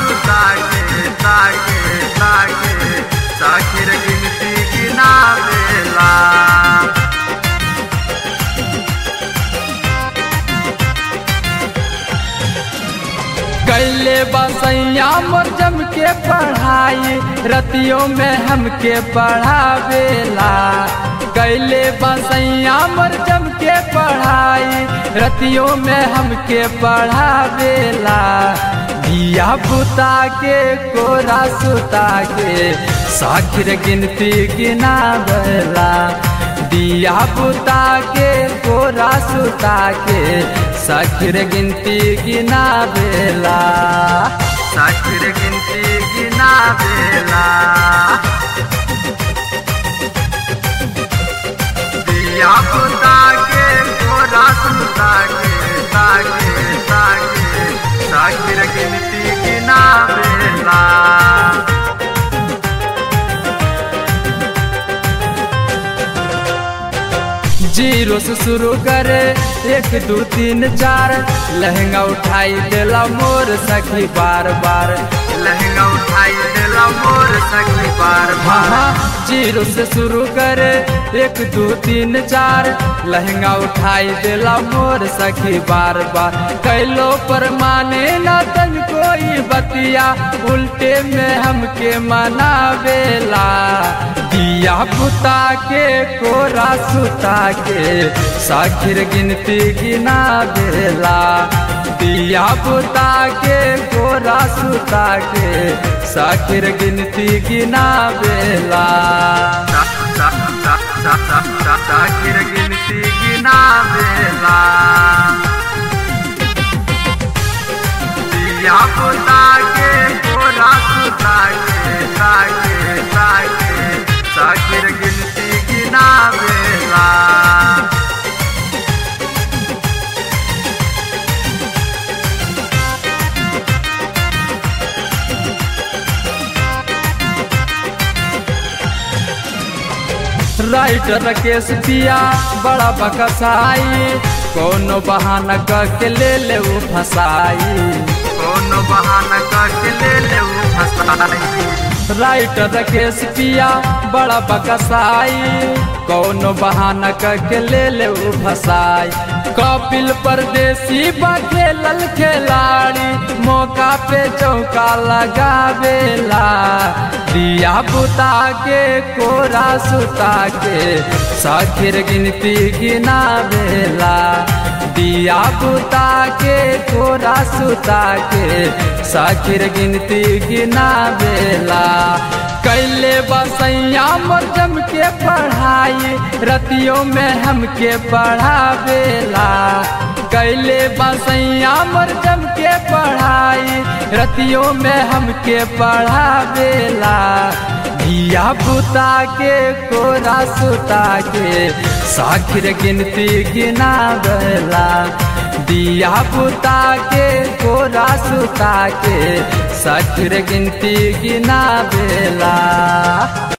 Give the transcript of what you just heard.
सुता के ताके ताके साखिर गिनती गिनावेला कैले बसैया मोर जम के पढ़ाई रतियों में हमके पढ़ावेला कैले बसैया मोर जम के पढ़ाई रतियों में हमके पढ़ावेला दिया बुता के कोरा सुता के साखिर गिनती गिनावेला दिया बुता के कोरा सुता के साखिर गिनती गिनावेला साखिर गिनती गिनावेला दिया पुता के गोरा सुता के ताके ताके साखिर गिनती गिनावेला जीरो से शुरू करे एक दो तीन चार लहंगा उठाई देला मोर सखी बार बार लहंगा उठाई देला मोर सखी बार हाँ बार हाँ जीरो से शुरू करे एक दो तीन चार लहंगा उठाई देला मोर सखी बार बार कैलो पर माने न तन कोई बतिया उल्टे में हमके मनावेला दिया पुता के कोरा सुता के साखिर गिनती गिना देला दिया बुता के गोरा सुता के साखिर गिनती गिना बेला सा- सा- सा- सा- सा- सा- साखिर गिनती गिनावेला दिया पुता के गोरा सुता के ताके ताके साखिर गिनती गिनावेला राइटर राकेश पिया बड़ा बकसाई कोनो बहाना करके ले ले वो फसाई कोनो बहाना करके ले ले उ फसाई राइटर राकेश पिया बड़ा बकसाई कोनो बहाना करके ले ले वो फसाई कपिल परदेसी बखेलल खिलाड़ी मौका पे चौका लगावेला दिया बुता के कोरा सुता के साखिर गिनती गिनावेला दिया बुता के कोरा सुता के साखिर गिनती गिनावेला कैले बसैया मोर जम के पढ़ाई रतियों में हमके पढ़ावेला कैले बसैया मोर जम के पढ़ाई रतियों में हमके पढ़ावेला दिया बुता के कोरा सुता के साखिर गिनती गिनावेला दिया बुता के कोरा सुता के साखिर गिनती गिनावेला